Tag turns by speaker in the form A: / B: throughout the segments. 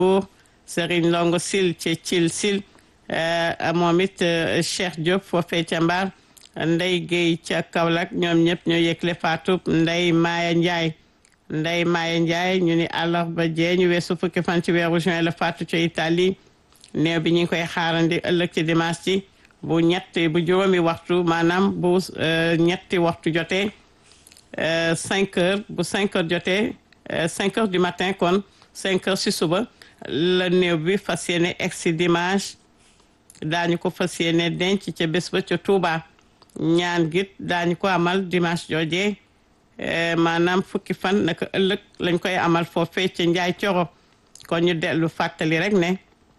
A: Serigne Ndongo Sil ci Cil Sil moom it Cheikh Diop foofee ca Mbar Ndey Guèye ca Kaolack ñoom ñëpp ñoo yëgle faatu Ndey Maaya Ndiaye Ndey Maaya Ndiaye ñu ni àllarba jee ñu weesu fukki fan ci weeru juin la faatu ca Italie néew bi ñu ngi koy xaarandi ëllëg ci dimanche ci bu ñetti bu juróomi waxtu maanaam bu ñetti waxtu jotee cinq heures bu cinq heures jotee cinq heures du matin kon cinq heures si suba la néew bi fas yéene egsi dimanche daañu ko fas yéene denc ca bés ba ca Touba ñaan git daañu ko amal dimanche joojee maanaam fukki fan naka ëllëg lañ koy amal foofee ca Njaay Coro kon ñu dellu fàttali rek ne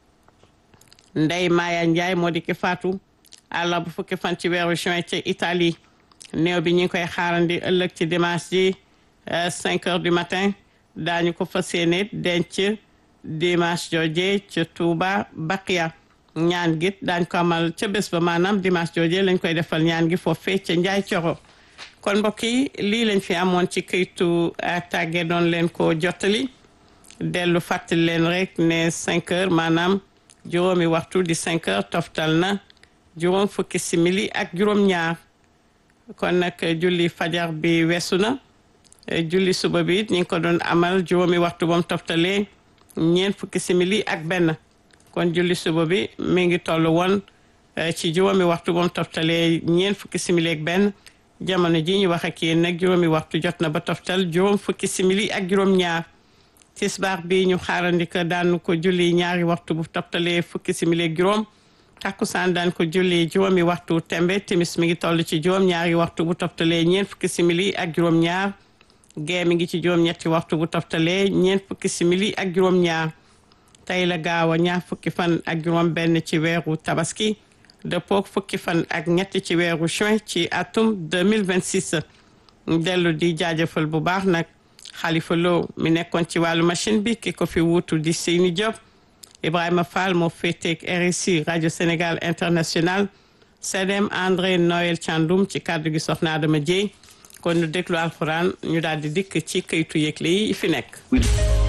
A: Ndey Maaya Njaay moo di ki faatu àllarba fukki fan ci weeru juin ca Italie néew bi ñu ngi koy xaarandi ëllëg ci dimanche ji cinq heures du matin daañu ko fas yéene denc dimanche jooje ca Touba Baqiya ñaan gi daañ ko amal ca bés ba maanaam dimanche jooje lañ koy defal ñaan gi foofee ca Njaay Coro kon mbokk yi lii lañ fi amoon ci këytu tàgge doon leen ko jottali dellu fàttali leen rek ne cinq heures maanaam juróomi waxtu di cinq heures toftal na juróom fukki simili ak juróom ñaar kon nag julli fajar bi weesu na julli suba bi ñu ngi ko doon amal juróomi waxtu bam toftalee ñeent fukki simili ak benn kon julli suba bi mi ngi toll woon ci juróomi waxtu bam toftalee ñeent fukki simili ak benn jamono ji ñu wax ak yéen nag juróomi waxtu jot na ba toftal juróom fukki simili ak juróom ñaar tisbaar bi ñu xaarandi ko daan ko julli ñaari waxtu bu toftalee fukki simili ak juróom takkusaan daan ko julli juróomi waxtu tembe timis mi ngi toll ci juróom ñaari waxtu bu toftalee ñeent fukki simili ak juróom ñaar gee mi ngi ci juróom ñetti waxtu bu toftalee ñeent fukki simili ak juróom ñaar tey la gaaw a ñaar fukki fan ak juróom benn ci weeru tabaski dëppook fukki fan ak ñetti ci weeru juin ci atum 2026 dellu di jaajëfal bu baax nag Xalifa Lo mi nekkoon ci wàllu machine bi ki ko fi wuutu di Seyni Diop Ibrahima Fall moo féeteeg RSI rajo Sénégal international CDM André Noël Thiandoum ci kàddu gi soxna Adama Dieye kon ñu déglu alxuraan ñu daal di dikk ci këytu yëgle yi fi nekk